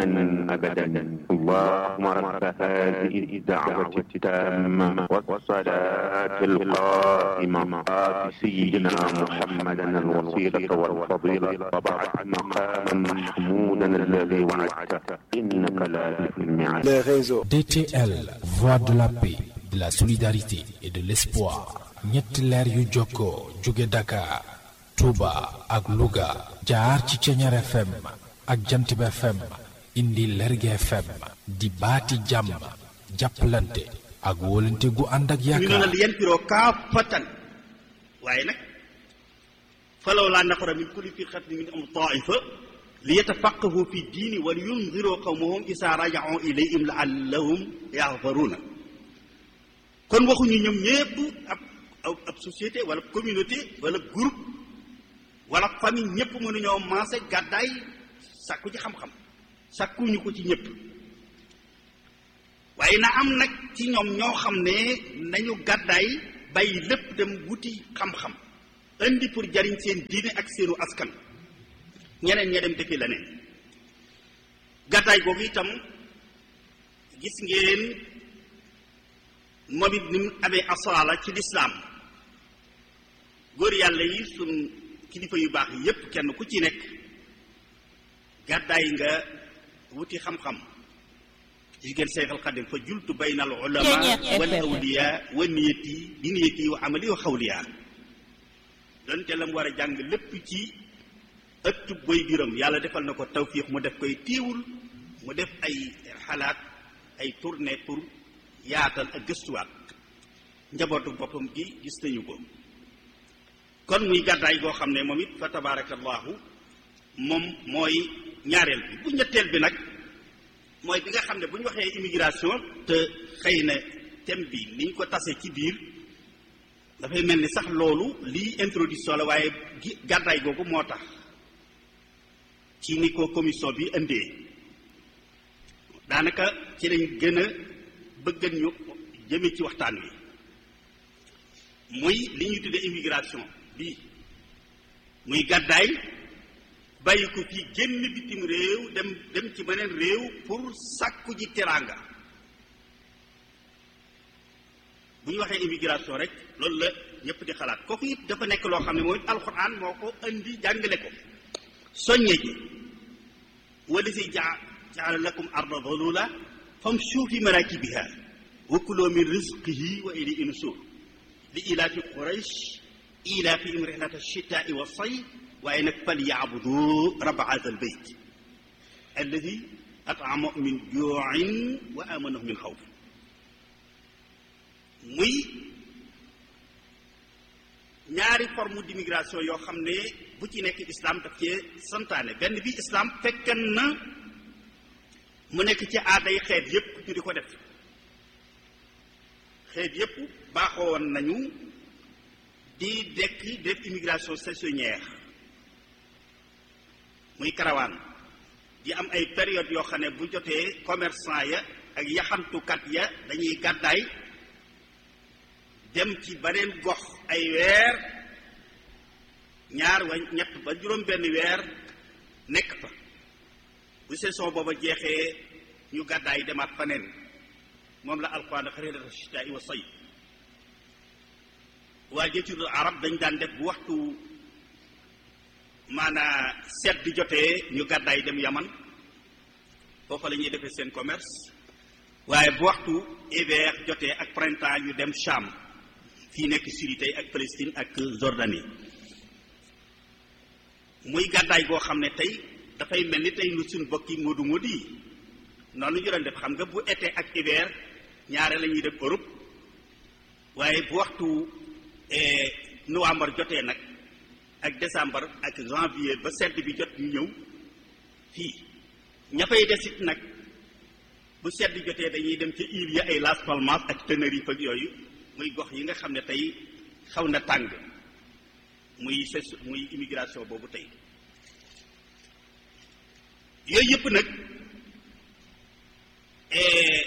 دائما أبدا اللهم رب هذه الدعوة التامة والصلاة القائمة آت سيدنا محمدا الوسيلة والفضيلة وبعد مقاما محمودا الذي وعدته إنك لا تخلف الميعاد les réseaux. DTL, voix de la paix, de la solidarité et de l'espoir. ñetti leer yu jokkoo jóge Dakar, Touba ak Louga jaar ci Ceñeer FM ak Jantib FM indi Lerge FM di baati jàmm jàppalante ak wóolante gu ànd ak ñu ne yaakaar la yanfiroo kaafatan waaye nag falaw laa nafara min kulli firqatin minhum taifa li yatafaqahu fi diini wa yunziroo qawmahum isaa raja'u ilayhim laallahum yaxfaruuna kon waxuñu ñoom ñépp ab ab ab société wala communauté wala groupe wala famille ñépp mënuñoo maase gàddaay sàkku ci xam-xam sàkkuñu ko ci ñépp waaye na am nag ci ñoom ñoo xam ne nañu gàddaay bàyyi lépp dem wuti xam-xam indi pour jariñ seen diine ak seenu askan ñeneen ña dem defi leneen gàddaay googu itam gis ngeen moom it ni mu amee asaala ci lislaam góor yàlla yi sun kilifa yu baax yépp kenn ku ci nekk gàddaay nga wuti xam-xam jigéen Seexal Xadim fa jultu bayna al ulama Ceeñeer wal FM. awliya wa niyati bi niyati wa amali wa xawliya donte la mu war a jàng lépp ci ëttub boy biram yàlla defal na ko tawfiix mu def koy téewul mu def ay xalaat ay tournée pour yaatal ak gëstuwaat njabootu boppam gi gis nañu ko kon muy gàddaay goo xam ne moom it fa tabarakallahu moom mooy ñaareel bi bu ñetteel bi nag mooy bi nga xam ne bu ñu waxee immigration te xëy na thème bi ni ñu ko tase ci biir dafay mel ni sax loolu lii introduction la waaye gi gàddaay googu moo tax ci ni ko commission bi indee daanaka ci lañ gën a bëggan ñu jëme ci waxtaan wi muy li ñuy tuddee immigration bi muy gàddaay bàyyi ko fii génn bitim réew dem dem ci beneen réew pour sàkku ji teraanga bu ñu waxee immigration rek loolu la ñëpp di xalaat kooku it dafa nekk loo xam ne mooy alxuraan moo ko indi jàngale ko soññe ji wala si jaa jaala lakum arda dalula famshu fi marakibiha wa kulu min rizqihi wa ilayhi nusur li ilaafi quraysh ilaafihim rihlata shitaai wa sayf waaye nag fal yaabudu rabba hada al bayt alladi at'amahum min juuin wa amanahum min xawf muy ñaari forme d'immigration yoo xam ne bu ci nekk islam daf cee santaane benn bi islam fekkan na mu nekk ci aaday xeet yépp ñu di ko def xeet yépp baaxoo woon nañu di dekk def immigration saisonnière muy karawaan di am ay période yoo xam ne bu jotee commerçant ya ak yaxantukat ya dañuy gàddaay dem ci beneen gox ay weer ñaar wa ñett ba juróom benn weer nekk fa bu saison booba jeexee ñu gàddaay demaat faneen moom la alquran xarirata shitaai wa sayf waa jëccudul arab dañ daan def bu waxtu maanaa sedd jotee ñu gàddaay dem yaman foofa la ñuy defee seen commerce waaye bu waxtu hiver jotee ak printemps ñu dem Cham fii nekk Syrie tey ak Palestine ak Jordanie muy gàddaay goo xam ne tey dafay mel ni tey nu suñ bokki moodu moodu yi noonu ñu doon def xam nga bu été ak hiver ñaare la ñuy def Europe waaye bu waxtu eh, novembre jotee nag ak décembre ak janvier ba sedd bi jot ñu ñëw fii ña fay desit nag bu sedd jotee dañuy dem ca île ya ay Las Palmas ak Tenerife ak yooyu muy gox yi nga xam ne tey xaw na tàng muy ses muy immigration boobu tey yooyu yëpp nag eh,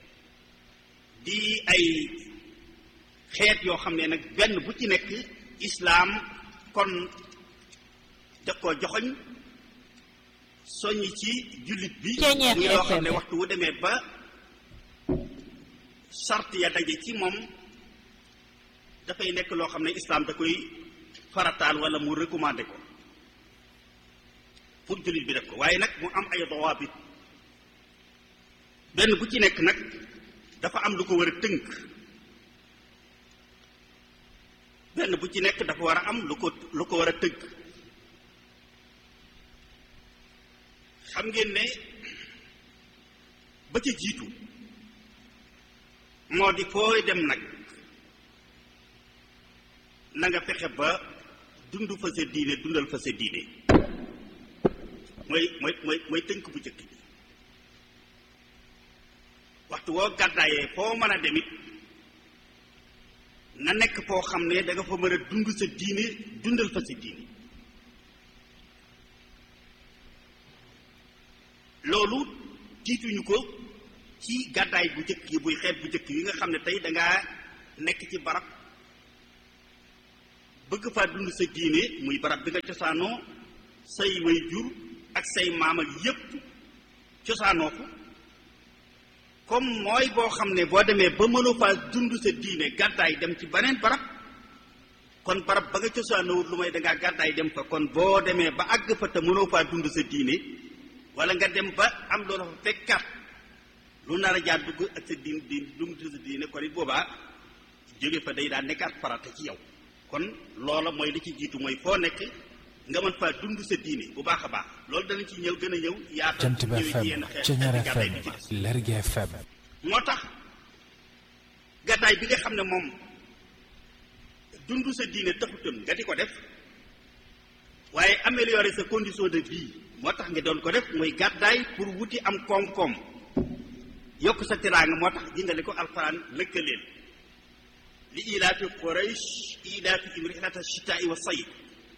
di ay xeet yoo xam ne nag benn bu ci nekk islaam kon daf koo joxoñ soññ ci jullit bi Ceeñeer muy loo xam ne FM. waxtu wu demee ba sart ya daje ci moom dafay nekk loo xam ne islaam da koy farataal wala mu recommandé ko pour jullit bi def ko waaye nag mu am ay dawaabit benn bu ci nekk nag dafa am lu ko war a tënk benn bu ci nekk dafa war a am lu ko lu ko war a tënk xam ngeen ne ba ca jiitu moo di fooy dem nag na nga fexe ba dund fa sa diine dundal fa sa diine mooy mooy mooy mooy tënk bu njëkk bi waxtu woo gàddaayee foo mën a demit na nekk foo xam ne da nga fa mën a dund sa diine dundal fa sa diine loolu tiituñu ko ci gàddaay bu njëkk yi buy xeet bu njëkk yi nga xam ne tey dangaa nekk ci barab bëgg faa dund sa diine muy barab bi nga cosaanoo say way jur ak say maam ak yépp cosaanoo ko comme mooy boo xam ne boo demee ba mënoo faa dund sa diine gàddaay dem ci beneen barab kon barab ba nga cosaanoowut lu may dangaa gàddaay dem fa kon boo demee ba àgg fa te mënoo faa dund sa diine wala nga dem ba am loola fa fekkaat lu nar a jaar dugg ak sa diin diin dugg sa diine kon it boobaa jóge fa day daan nekkaat farata ci yow kon loola mooy li ci jiitu mooy foo nekk nga mën faa dund sa diine bu baax a baax loolu danañ ci ñëw gën a ñëw yaatal Jant bi ñëwee ci FM yenn xeet Ceñeer xeeti gàddaay FM bi ci des Lergui FM moo tax gàddaay bi nga xam ne moom dund sa diine taxutoon nga di ko def waaye améliorer sa condition de vie moo tax nga doon ko def mooy gàddaay pour wuti am koom-koom yokk sa teraanga moo tax jingale ko alxuraan lëkkaleel li ilaafi quraysh ilaafihim rihlata shitaa'i wa sayf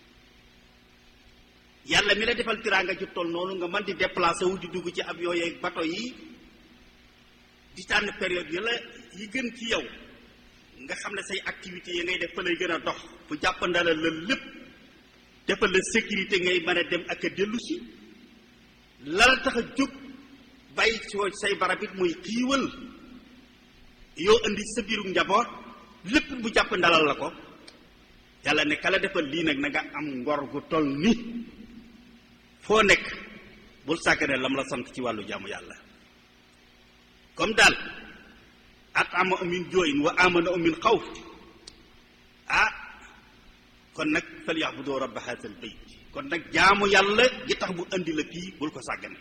yàlla mi la defal teraanga ju toll noonu nga mën di déplacé wu di dugg ci avion yeeg bato yi di tànn période yi la yi gën ci yow nga xam ne say activités yi ngay def fa lay gën a dox bu jàppandala la lépp defal la sécurité ngay mën a dem ak a dellu si la la tax a jóg bàyyi soo say barab it muy xiiwal yoo indi sa biiru njaboot lépp bu jàppandalal la ko yàlla ne ka la defal lii nag na nga am ngor gu toll ni foo nekk bul sàggane lam la sant ci wàllu jaamu yàlla comme daal at ama amin jooyin wa amana amin xawf ah kon nag fal yaxbudu rabba haazal bayt kon nag jaamu yàlla gi tax bu andi la fii bul ko sàggane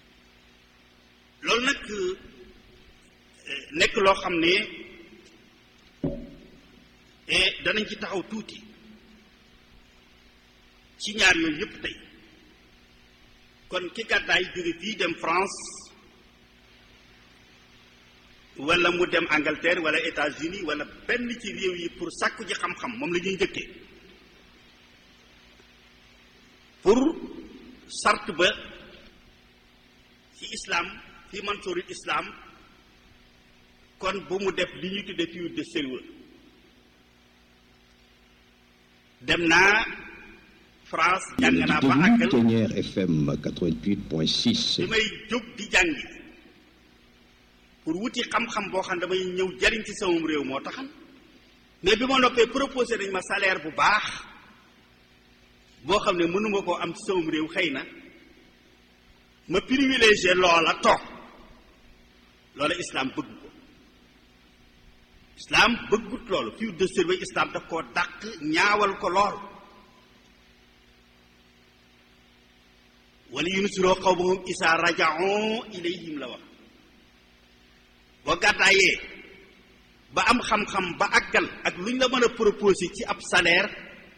loolu nag eh, nekk loo xam ne eh, danañ ci taxaw tuuti ci ñaar yooyu yépp tey kon ki gàddaay jóge fii dem France wala mu dem Angleterre wala États-Unis wala benn ci réew yi pour sàkku ji xam-xam moom la ñuy njëkkee pour sart ba ci islam fi mansoorul islam kon bu mu def li ñuy tudde fiir de sérieux dem naa France jàng Yéen a naa ngi ba déglu àggal Ceñeer FM bi 88.6 may jóg di jàngi pour wuti xam-xam boo xam ne damay ñëw jariñ ci samam réew moo taxan mais bi ma noppee proposé nañ ma salaire bu baax boo xam ne mënuma koo am ci samam réew xëy na ma privilégié loola toog loola islam bëgg ko islam bëggut loolu fii de service islam daf koo dàq ñaawal ko lool wala yunusiroo qawmahum isaa rajaon ilayhim la wax boo gàddaayee ba am xam-xam ba àggal ak lu ñu la mën a proposé ci ab salaire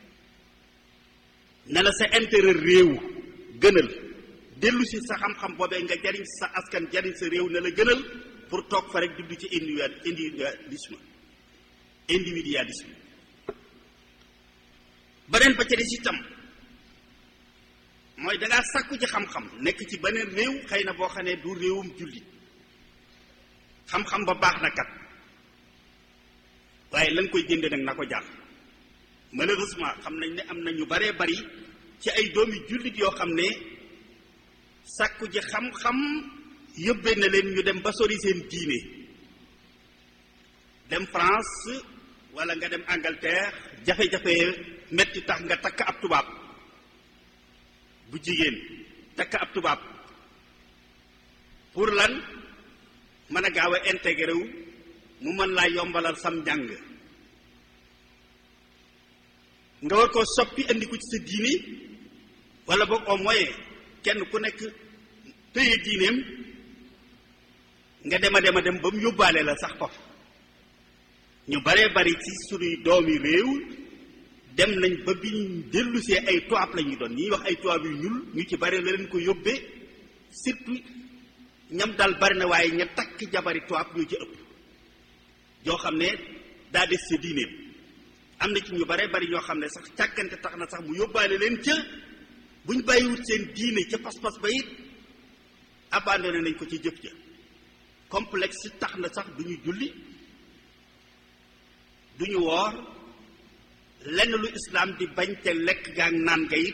ne la sa intérêt réew gënal dellu si sa xam-xam boobee nga jariñ sa askan jariñ sa réew ne la gënal pour toog fa rek dugg ci individu individualisme individualisme beneen ba ca des itam mooy dangaa sàkku ci xam-xam nekk ci beneen réew xëy na boo xam ne du réewum jullit xam-xam ba baax na kat waaye la nga koy jënde nag na ko jar malheureusement xam nañ ne am na ñu baree bari ci ay doomi jullit yoo xam ne sàkku ji xam-xam yóbbee na leen ñu dem ba sori seen diine dem France wala nga dem Angleterre jafe-jafe metti tax nga takk ab tubaab bu jigéen takk ab tubaab pour lan mën a gaaw a intégré wu mu mën laa yombalal sam njàng nga war koo soppi indi ko ci sa diine wala boog au moins kenn ku nekk tëye diineem nga dem a dem a dem ba mu yóbbaale la sax foofu ñu baree bari ci sunuy doomi réew dem nañ ba bi ñu dellusee ay tubaab la ñuy doon ñuy wax ay tubaab yu ñuul ñu ci bari la leen ko yóbbee surtout ñam dal bari na waaye ña takk jabari tubaab ñoo ci ëpp yoo xam ne daa des sa diineem am na ci ñu bare bari ñoo xam ne sax càggante tax na sax mu yóbbaale leen ca buñ bàyyiwut seen diine ca pas-pas ba it abandonné nañ ko ci jëf ja complexe tax na sax du ñu julli du ñu woor lenn lu islaam di bañ te lekk gaa naan ga it